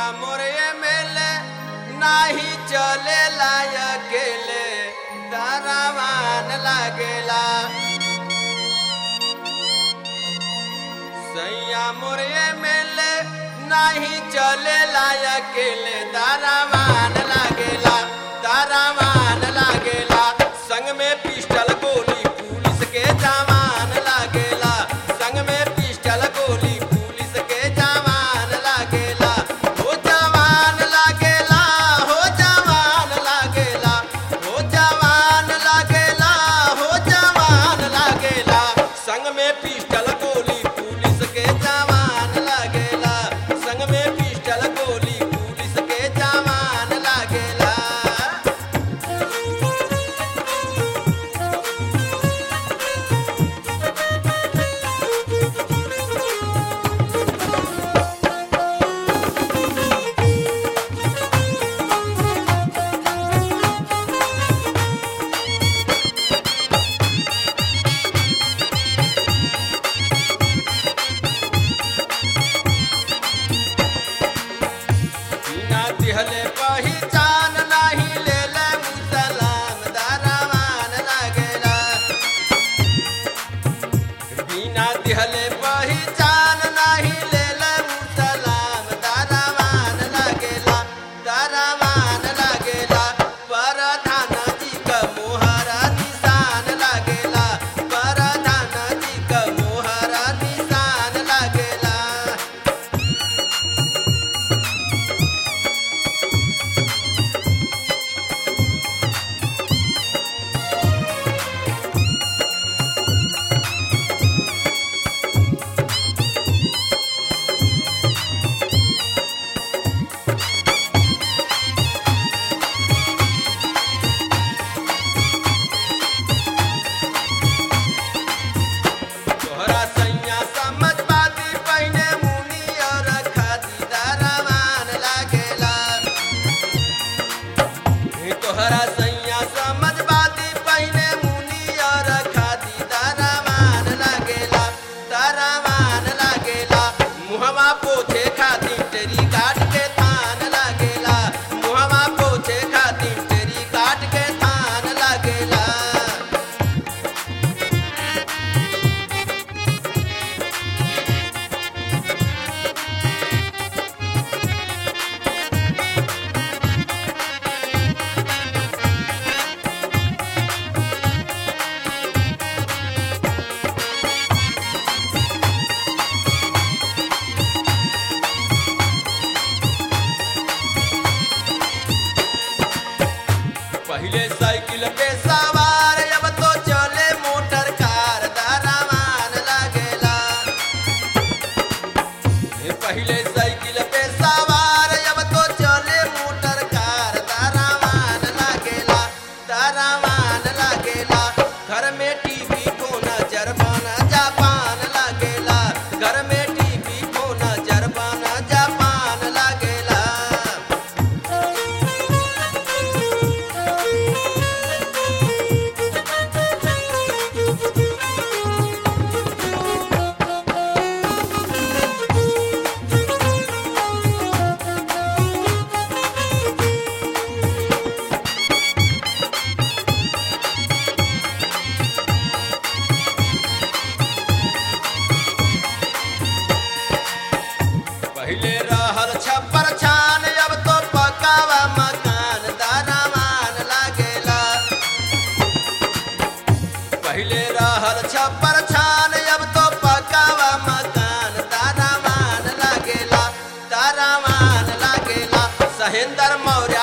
मोरे मेले नाही चले अकेले दरवान लागेला सैया मोरे मेले नाही चले अकेले दरवान लागेला दरवान लागेला संग में पिस्टल गोली पुलिस के जवान लागेला संग में पिस्टल गोली पुलिस के जवान लागेला हो जवान लागेला हो जवान लागेला हो जवान लागेला हो जवान लागेला संग में पिस्टल गोली पुलिस के जवान लागेला संग में पिस्टल गोली पुलिस के जवान लागेला बिना दिहले पहिचान नाही लेले मुसलाम दरवान लागेला बिना दिहले पहिचान नाही लेले मुसलाम दरवान लागेला दरवान लागेला परधानाजी क मोहरा निशान लागेला परधानाजी क मोहरा निशान लागेला तोहरा सैया समझ बाती पहिने मुनी और खाती दरवान लागेला हे तोहरा सैया समझ बाती पहिने मुनी और खाती दरवान लागेला दरवान लागेला मुहवा पोछे खाती तेरी काट के थान लागेला मुहवा पोछे खाती तेरी काट के थान लागेला पहले साइकिल पे सवार अब तो चले मोटर कार दरवान लागेला हे पहले साइकिल पे सवार अब तो चले मोटर कार दरवान लागेला दरवान लागेला घर में टीवी फोन जरबाना जापान लागेला घर में टीवी फोन जरबाना जापान लागेला पहले रहल छप्पर छान अब तो पकावा मकान दरवान लागेला पहले रहल छप्पर छान अब तो पकावा मकान दरवान लागेला दरवान लागेला सहेंद्र मौर्य